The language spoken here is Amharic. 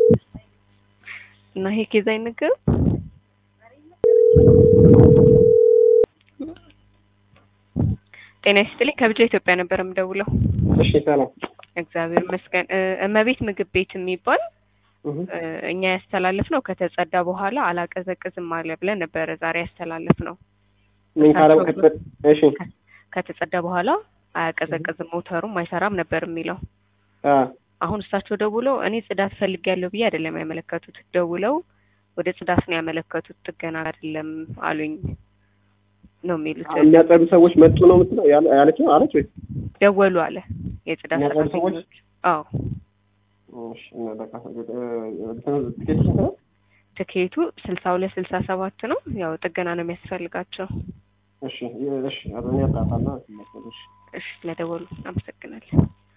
እና ይሄ ኬዝ አይነገርም? ጤና ይስጥልኝ ከብቻ ኢትዮጵያ ነበር የምደውለው። እሺ ሰላም። እግዚአብሔር ይመስገን። እ እመቤት ምግብ ቤት የሚባል እህ እ እኛ ያስተላለፍ ነው ከተጸዳ በኋላ አላቀዘቅዝም አለ ብለን ነበረ ዛሬ ያስተላለፍ ነው። ምን ካለው ከተፈ እሺ ከተጸዳ በኋላ አያቀዘቅዝም ሞተሩም አይሰራም ነበር የሚለው። አ አሁን እሳቸው ደውለው እኔ ጽዳት ፈልጌያለሁ ብዬ አይደለም ያመለከቱት። ደውለው ወደ ጽዳት ነው ያመለከቱት ጥገና አይደለም አሉኝ ነው የሚሉት። የሚያጸዱ ሰዎች መጡ ነው የምትለው ያለ- ያለችው አለች ወይ? ደወሉ አለ የጽዳት የሚያጸዱ ሰዎች? ሰራተኞች። አዎ እሺ እና በቃ እ እንትኑ ትኬት ተሰራ ትኬቱ ስልሳ ሁለት ስልሳ ሰባት ነው። ያው ጥገና ነው የሚያስፈልጋቸው። እሺ እሺ አብረን ያጣጣና እሺ እሺ ስለደወሉ አመሰግናለሁ።